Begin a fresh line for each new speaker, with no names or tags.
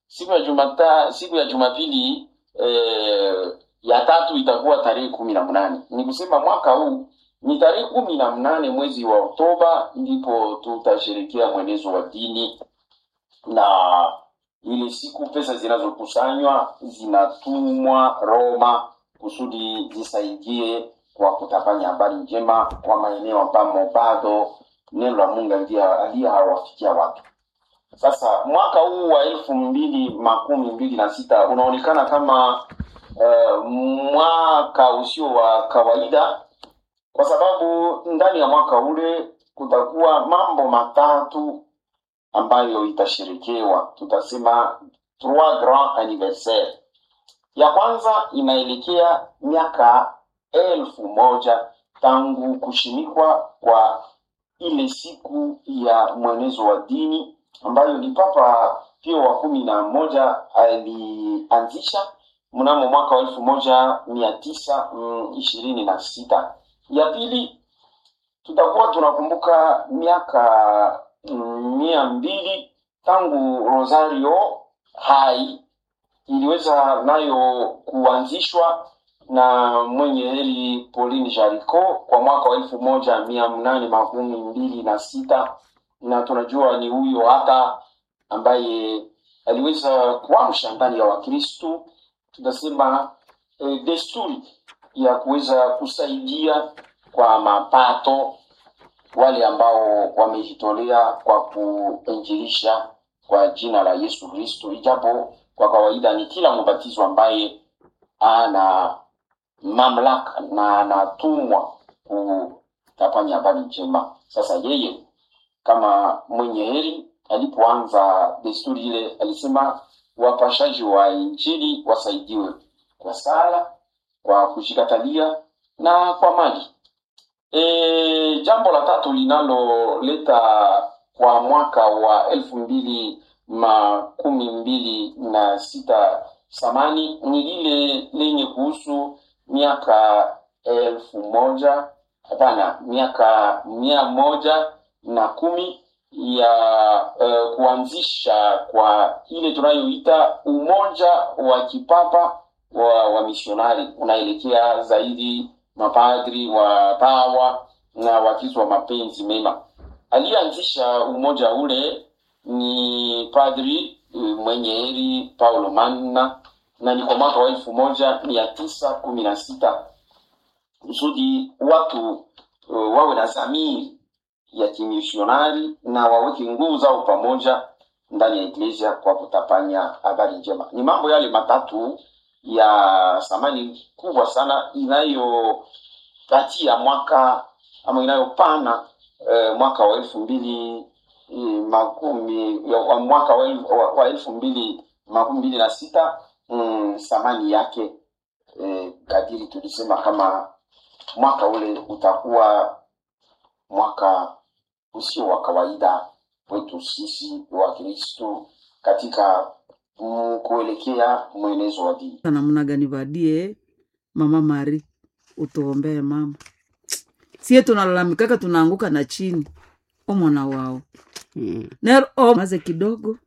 siku ya jumata siku ya jumapili eh, ya tatu itakuwa tarehe kumi na mnane ni kusema mwaka huu ni tarehe kumi na mnane mwezi wa oktoba ndipo tutasherekea mwenezo wa dini na ile siku pesa zinazokusanywa zinatumwa roma kusudi zisaidie kwa kutapanya habari njema kwa maeneo ambamo bado neno la mungu aliye hawafikia watu sasa mwaka huu wa elfu mbili makumi mbili na sita unaonekana kama uh, mwaka usio wa kawaida kwa sababu ndani ya mwaka ule kutakuwa mambo matatu ambayo itasherekewa tutasema trois grand anniversaire ya kwanza inaelekea miaka elfu moja tangu kushimikwa kwa ile siku ya mwenezo wa dini ambayo ni papa pio wa kumi na moja alianzisha mnamo mwaka wa elfu moja mia tisa mm, ishirini na sita ya pili tutakuwa tunakumbuka miaka mm, mia mbili tangu rosario hai iliweza nayo kuanzishwa na mwenye heri Pauline Jarico kwa mwaka wa elfu moja mia mnane makumi mbili na sita na tunajua ni huyo hata ambaye aliweza kuamsha ndani ya Wakristu tunasema e, desturi ya kuweza kusaidia kwa mapato wale ambao wamejitolea kwa kuinjilisha kwa jina la Yesu Kristo, ijapo kwa kawaida ni kila mbatizo ambaye ana mamlaka na anatumwa kutapanya habari njema. Sasa yeye kama mwenye heri alipoanza desturi ile, alisema wapashaji wa injili wasaidiwe kwa sala, kwa kushikatalia na kwa mali. E, jambo la tatu linaloleta kwa mwaka wa elfu mbili makumi mbili na sita samani ni lile lenye kuhusu miaka elfu moja hapana miaka mia moja na kumi ya uh, kuanzisha kwa ile tunayoita umoja wa kipapa wa, wa misionari unaelekea zaidi mapadri wa pawa na wakristo wa mapenzi mema aliyeanzisha umoja ule ni padri mwenye heri paulo manna na ni kwa mwaka wa elfu moja mia tisa kumi na sita kusudi watu uh, wawe na zamiri ya kimisionari na waweke nguvu zao pamoja ndani ya iglesia kwa kutapanya habari njema ni mambo yale matatu ya thamani kubwa sana inayopatia mwaka ama inayopana uh, mwaka wa elfu mbili makumi wa mwaka wa, el, wa, wa elfu mbili makumi mbili na sita mm, thamani yake eh, kadiri tulisema kama mwaka ule utakuwa mwaka usio wa kawaida kwetu sisi wa kristu katika mm, kuelekea mwenezo wa dini
namna gani vadie mama mari utuombee mama sie tunalalamikaka tunaanguka na chini omwana wao
Mm.
nero o maze kidogo